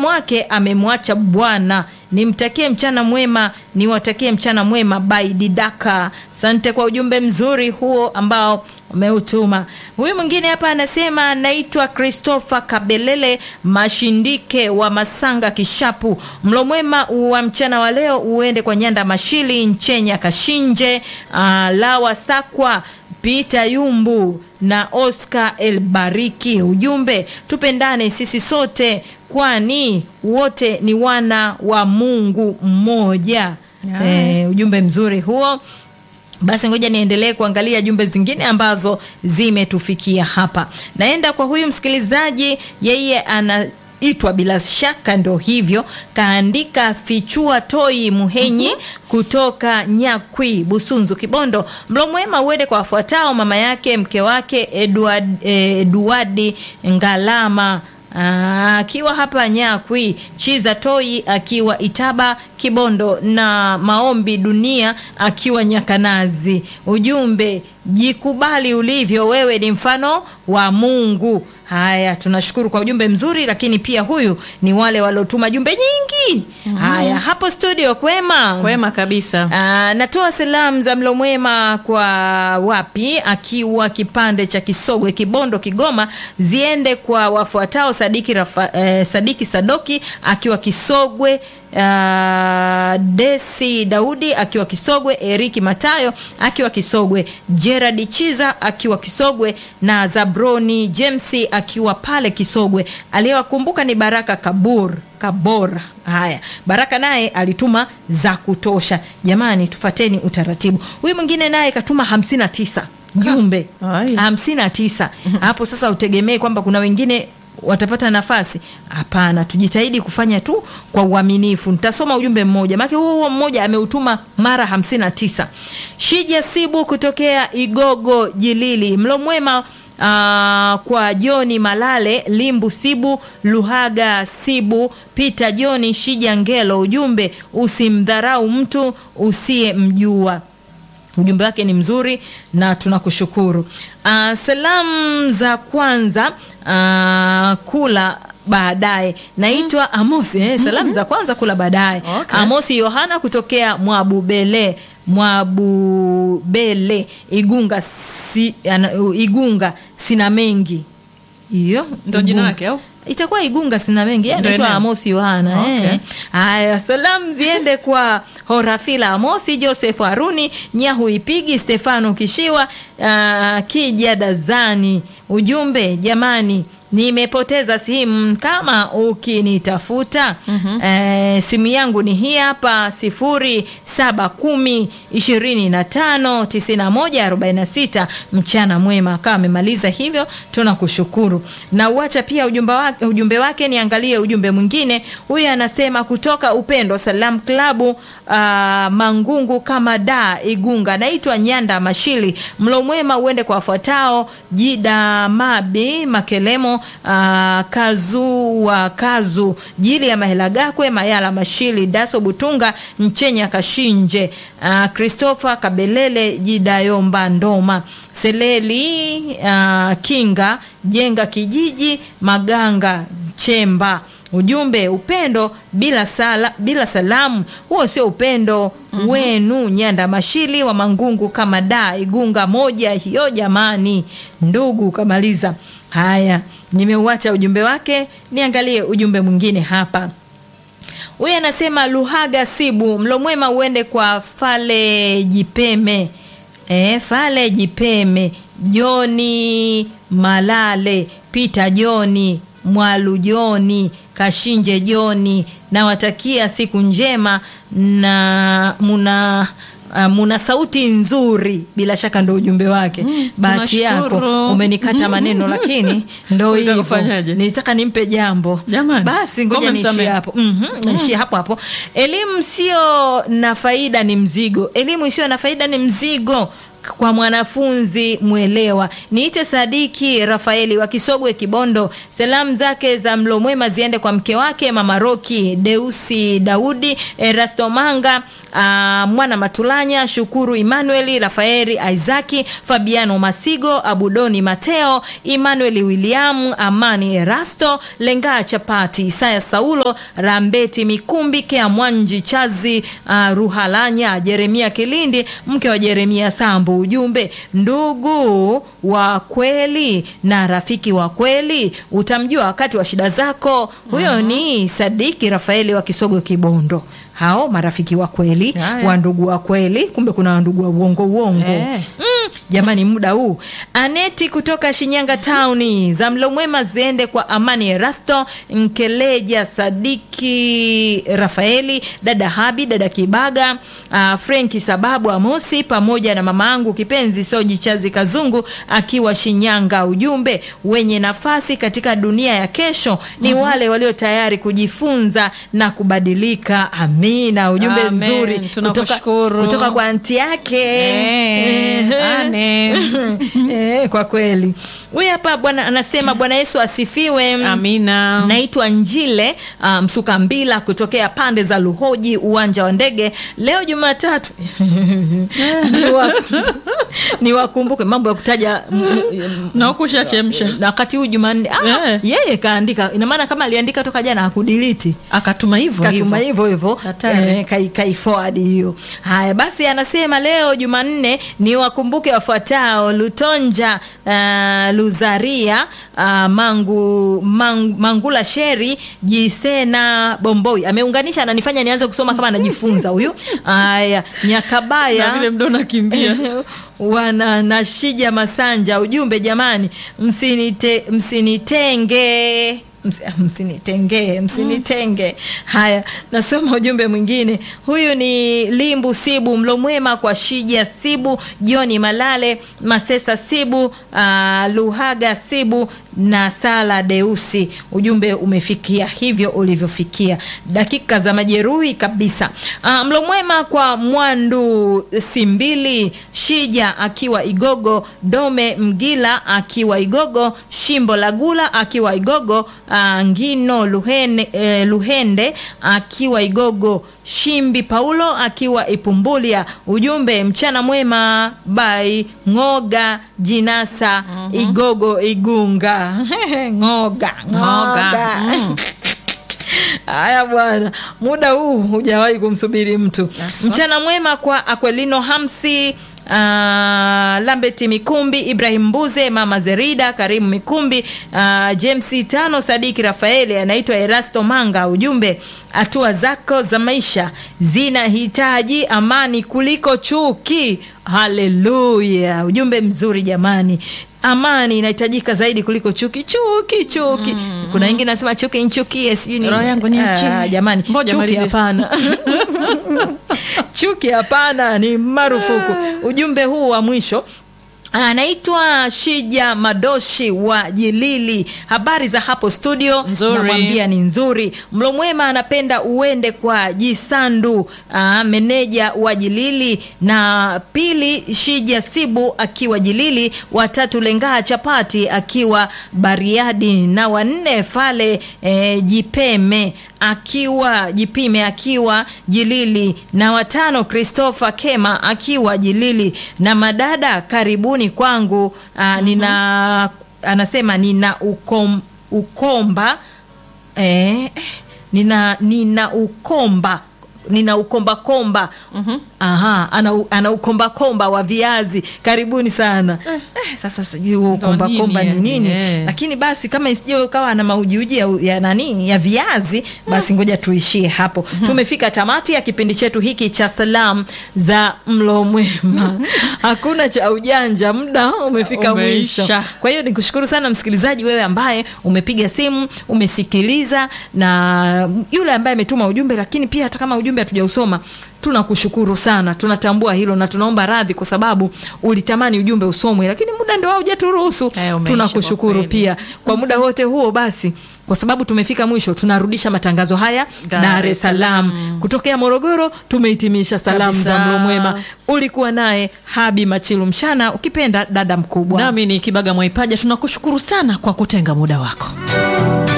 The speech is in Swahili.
msimamo wake amemwacha Bwana. Nimtakie mchana mwema, niwatakie mchana mwema by Didaka. Asante kwa ujumbe mzuri huo ambao umeutuma. Huyu mwingine hapa anasema naitwa Christopher Kabelele Mashindike wa Masanga Kishapu. Mlo mwema wa mchana wa leo uende kwa Nyanda Mashili Nchenya Kashinje, uh, Lawa Sakwa Peter Yumbu na Oscar Elbariki. Ujumbe, tupendane sisi sote, kwani wote ni wana wa Mungu mmoja. Eh, ujumbe mzuri huo. Basi ngoja niendelee kuangalia jumbe zingine ambazo zimetufikia hapa. Naenda kwa huyu msikilizaji, yeye ana itwa bila shaka ndo hivyo, kaandika fichua toi Muhenyi kutoka Nyakwi Busunzu Kibondo. Mlo mwema uende kwa wafuatao: mama yake, mke wake Edward, eh, Eduardi Ngalama akiwa hapa Nyakwi, Chiza Toi akiwa Itaba Kibondo, na Maombi Dunia akiwa Nyakanazi. Ujumbe, jikubali ulivyo, wewe ni mfano wa Mungu. Haya, tunashukuru kwa ujumbe mzuri, lakini pia huyu ni wale waliotuma jumbe nyingi. Haya, hapo studio kwema, Kwema kabisa. Ah, natoa salamu za mlo mwema kwa wapi, akiwa kipande cha Kisogwe, Kibondo, Kigoma, ziende kwa wafuatao: Sadiki, Rafa, eh, Sadiki Sadoki akiwa Kisogwe, ah, Desi Daudi akiwa Kisogwe, Eriki Matayo akiwa Kisogwe, Gerard Chiza akiwa Kisogwe na Zabroni James akiwa pale Kisogwe. Aliyewakumbuka ni Baraka Kabur Kabora. Haya, Baraka naye alituma za kutosha. Jamani, tufateni utaratibu. Huyu mwingine naye katuma hamsini na tisa jumbe Ai. hamsini na tisa hapo. Sasa utegemee kwamba kuna wengine watapata nafasi? Hapana, tujitahidi kufanya tu kwa uaminifu. Nitasoma ujumbe mmoja, maana huo huo mmoja ameutuma mara hamsini na tisa. Shija Sibu kutokea Igogo Jilili, mlo mwema Ah, kwa Joni Malale Limbu Sibu Luhaga Sibu Peter Joni Shija Ngelo. Ujumbe, usimdharau mtu usiyemjua. Ujumbe wake ni mzuri na tunakushukuru. Ah, salamu za kwanza ah, kula baadaye. Naitwa Amosi eh, salamu za kwanza kula baadaye. Okay. Amosi Yohana kutokea Mwabubele Mwabubele Igunga si, ana, Igunga sina mengi hiyo Ndo jina Igunga. lake au? itakuwa Igunga sina mengi yeye Ndo anaitwa eneo. Amosi Yohana Okay. eh. Haya, salamu ziende kwa Horafila Amosi, Joseph Haruni, Nyahu Ipigi, Stefano Kishiwa, uh, Kija Dazani. Ujumbe, jamani nimepoteza simu kama ukinitafuta eh, simu yangu ni hii hapa sifuri saba kumi ishirini na tano tisini na moja arobaini na sita mchana mwema kama amemaliza hivyo tunakushukuru na uacha pia ujumbe wake, ujumbe wake niangalie ujumbe mwingine huyu anasema kutoka upendo salam klabu uh, mangungu kama da igunga naitwa nyanda mashili mlo mwema uende kwa wafuatao jida mabi makelemo uh, kazu wa kazu jili ya mahela gakwe mayala mashili daso butunga mchenya kashinje uh, christopher kabelele jidayomba ndoma seleli uh, kinga jenga kijiji maganga chemba ujumbe upendo bila sala, bila salamu huo sio upendo wenu nyanda mashili wa mangungu kama da igunga moja hiyo jamani ndugu kamaliza haya nimeuacha ujumbe wake niangalie ujumbe mwingine hapa huyu anasema luhaga sibu mlo mwema uende kwa fale jipeme e, fale jipeme joni malale pita joni mwalu joni kashinje joni nawatakia siku njema na muna Uh, muna sauti nzuri bila shaka ndo ujumbe wake mm, bahati yako tunashukuru. umenikata maneno lakini ndo Unataka hivyo kufanyaje? nilitaka nimpe jambo Jamani, basi ngoja ngome niishie msamehe. hapo mm-hmm, niishie hapo hapo elimu sio na faida ni mzigo elimu isiyo na faida ni mzigo kwa mwanafunzi mwelewa niite sadiki rafaeli wa kisogwe kibondo salamu zake za mlo mwema ziende kwa mke wake mama roki deusi daudi erasto manga ah, Mwana Matulanya, Shukuru Emmanuel, Rafaeli Isaki, Fabiano Masigo, Abudoni Mateo, Emmanuel William, Amani Erasto, Lengaa Chapati, Isaya Saulo, Rambeti Mikumbi, Kea Mwanji Chazi, ah, Ruhalanya, Jeremia Kilindi, mke wa Jeremia Sambu. Ujumbe, ndugu wa kweli na rafiki wa kweli utamjua wakati wa shida zako. Huyo ni Sadiki Rafaeli wa Kisogo Kibondo. Hao marafiki wa kweli, Haya. wa ndugu wa kweli, kumbe kuna wandugu wa uongo uongo. Eh. Mm, jamani, muda huu Aneti kutoka Shinyanga Town, za mlo mwema ziende kwa Amani Erasto Nkeleja, Sadiki Rafaeli, dada Habi, dada Kibaga, uh, Frenki Sababu Amosi, pamoja na mama yangu kipenzi Soji Chazi Kazungu akiwa Shinyanga. Ujumbe, wenye nafasi katika dunia ya kesho ni wale walio tayari kujifunza na kubadilika. Amina. Ujumbe Amen. mzuri kutoka, Tunakushukuru. kutoka kwa anti yake Eh, Ane. Eh, kwa kweli huyu hapa bwana anasema Bwana Yesu asifiwe. Amina. Naitwa Njile uh, Msukambila kutokea pande za Luhoji, uwanja wa ndege. Leo Jumatatu Niwa- niwakumbuke mambo ya kutaja m- m- na huku ushachemsha na wakati huu Jumanne ah, Eh. yeye kaandika, ina maana kama aliandika toka jana hakudiliti akatuma hivyo katuma hivyo. hivyo hivyo Hatari. eh, kai, kai forward hiyo. Haya basi, anasema leo Jumanne ni wakumbuke wafuatao: Lutonja uh, Luzaria uh, Mangu, mang, Mangula Sheri Jisena Bomboi. Ameunganisha, ananifanya nianze kusoma kama anajifunza huyu. Haya, Nyakabaya na vile mdo nakimbia wana Nashija Masanja, ujumbe jamani, msinite, msinitenge Ms- msinitenge msinitenge. Haya, nasoma ujumbe mwingine. Huyu ni Limbu Sibu Mlomwema kwa Shija Sibu, Joni Malale, Masesa Sibu, uh, Luhaga Sibu na Sala Deusi. Ujumbe umefikia hivyo ulivyofikia, dakika za majeruhi kabisa. Uh, Mlomwema kwa Mwandu Simbili, Shija akiwa Igogo, Dome Mgila akiwa Igogo, Shimbo la Gula akiwa Igogo, uh, Ngino Luhene, eh, Luhende akiwa Igogo, Shimbi Paulo akiwa Ipumbulia. Ujumbe mchana mwema by Ngoga Jinasa Igogo Igunga Ngoga Ngoga. Ngoga. Mm. Haya bwana, muda huu hujawahi kumsubiri mtu. Haswa. Mchana mwema kwa Akwelino Hamsi Uh, Lambeti Mikumbi, Ibrahim Mbuze, Mama Zerida, Karimu Mikumbi, uh, James Tano, Sadiki Rafaeli, anaitwa Erasto Manga. Ujumbe, hatua zako za maisha zinahitaji amani kuliko chuki. Haleluya! Ujumbe mzuri jamani. Amani inahitajika zaidi kuliko chuki. Chuki chuki, kuna wengine nasema chuki nchukie, sijui nini. Roho yangu ni Ah, nchi. jamani, Ngoja chuki malizie. hapana. chuki hapana, ni marufuku. Ujumbe huu wa mwisho anaitwa Shija Madoshi wa Jilili. Habari za hapo studio, Nzuri. namwambia ni nzuri. Mlo mwema anapenda uende kwa Jisandu, aa, meneja wa Jilili, na pili Shija Sibu akiwa Jilili, watatu Lengaa Chapati akiwa Bariadi, na wanne Fale eh, Jipeme akiwa Jipime akiwa Jilili, na watano Christopher Kema akiwa Jilili, na madada karibuni kwangu. Aa, nina anasema nina ukom, ukomba eh, nina nina ukomba nina ukomba komba aha, ana, u- ana ukomba komba wa viazi. Karibuni sana eh, sasa sijui huo ukomba nini komba ni yani, nini eh. lakini basi kama isije ukawa na maujiuji ya, ya nani ya viazi basi ngoja tuishie hapo. Tumefika tamati ya kipindi chetu hiki cha salamu za mlo mwema. Hakuna cha ujanja, muda umefika Umeisha. mwisho. Kwa hiyo nikushukuru sana msikilizaji, wewe ambaye umepiga simu umesikiliza, na yule ambaye ametuma ujumbe, lakini pia hata kama ujumbe hatujausoma tunakushukuru sana, tunatambua hilo na tunaomba radhi kwa sababu ulitamani ujumbe usomwe, lakini muda ndio haujaturuhusu. Eh, umeisha Tunakushukuru kwa kweli. pia kwa muda wote huo. Basi kwa sababu tumefika mwisho, tunarudisha matangazo haya Dar Dar es es Salaam kutokea Morogoro. Tumehitimisha salamu za Kabisa. mlo mwema. Ulikuwa naye Habi Machilu Mshana, ukipenda dada mkubwa. nami ni Kibaga Mwaipaja. Tunakushukuru sana kwa kutenga muda wako.